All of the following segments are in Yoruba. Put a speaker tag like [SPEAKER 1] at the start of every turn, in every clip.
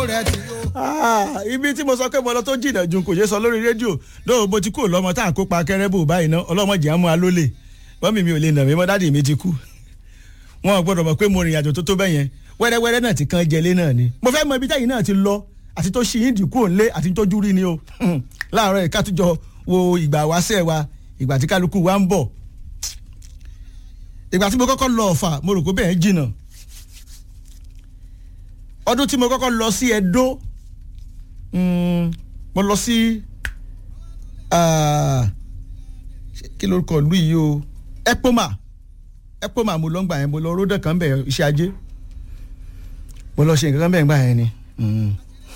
[SPEAKER 1] rẹ̀ ti yó.
[SPEAKER 2] Ah, ibi tí mo sọ pé mo lọ tó jìnnà ju kò ṣe sọ lórí rédíò lóò bó ti kú lọmọ tá à ń kópa kẹrẹbù báyìí ná ọlọmọdé àmú alólè bọ́mì mi ò lè nà mí mọ́ dádì mi ti kú wọn ò gbọ́dọ̀ mọ̀ pé mo rìn àjò tó tó bẹ́ẹ̀ yẹn wẹ́rẹ́wẹ́rẹ́ náà ti kan jẹlé náà ni mo fẹ́ mọ ibi táyì náà ti lọ àti tó ṣì ń dínkù òǹlé àti tó jú rí ni o láàárọ̀ yìí ká tún jọ wo ìgbà wáṣẹ́ wa ìgbà tí kálukú wa ń bọ̀ ìgbà tí mo kọ́kọ́ lọ ọ̀fà mo rò pé bẹ́ẹ̀ jìnnà ọdún tí mo kọ́kọ́ lọ sí Ẹdó mm, mo lọ sí ah, kí lórúkọ ìlú yìí o Epoma Epoma mo lọ ń gbà yẹn mo lọ ródà kan bẹ̀ iṣẹ́ ajé mo lọ ṣe nǹkan kan bẹ̀ ń gbà yẹn ni Mm.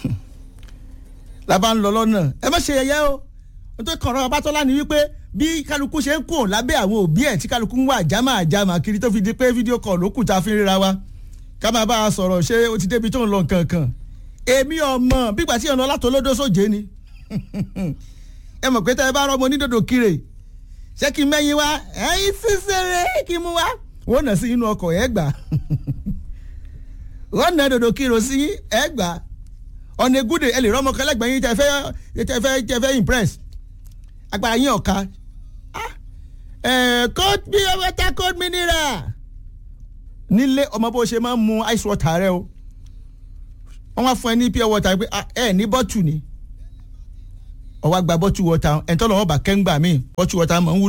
[SPEAKER 2] la bá ń lọ lọ́nà ẹ má ṣe yẹ̀yẹ́ o nítorí kọ̀ọ̀rọ̀ Ọbátọ́lá ni wípé bí kálukú ṣe ń kùn lábẹ́ àwọn òbí ẹ̀ tí kálukú ń wà jámà jámà kiri tó fi di pé fídíò kọ̀ ló kù tá a fi ń ríra wa ká máa bá a sọ̀rọ̀ ṣé o ti débi tó ń lọ kankan èmi ọmọ bígbà tí ọ̀nà látọlódó sóje ni ẹ mọ̀ pé tẹ́ ẹ bá rọ́ ọmọ onídòdò kiri ṣé kí n mẹ́yìn wá ẹ̀yin sísèré kí n mú wá wọ́n nà sí inú ọkọ̀ ẹ̀ gbà wọ́n nà dòdò kiri sí ẹ̀ gbà ọ̀nà egúdè ẹ lè rọ́mọ kẹlẹ́gbẹ̀ẹ́ yín tẹ́ fẹ́ tẹ́ fẹ́ tẹ́ fẹ́ impress agbára yín ọ̀ka cold beer water cold mineral nílé ọmọ bó ṣe máa ń mu ice water rẹ o wọ́n wá fún ẹ ní pure water pé ẹ ní bọ́tù ni ọwọ́ àgbà bọ́tù water ẹ̀ ń tọ́ lọ́wọ́ bá kẹ́ńgbà míì bọ́tù water máa ń wúlò.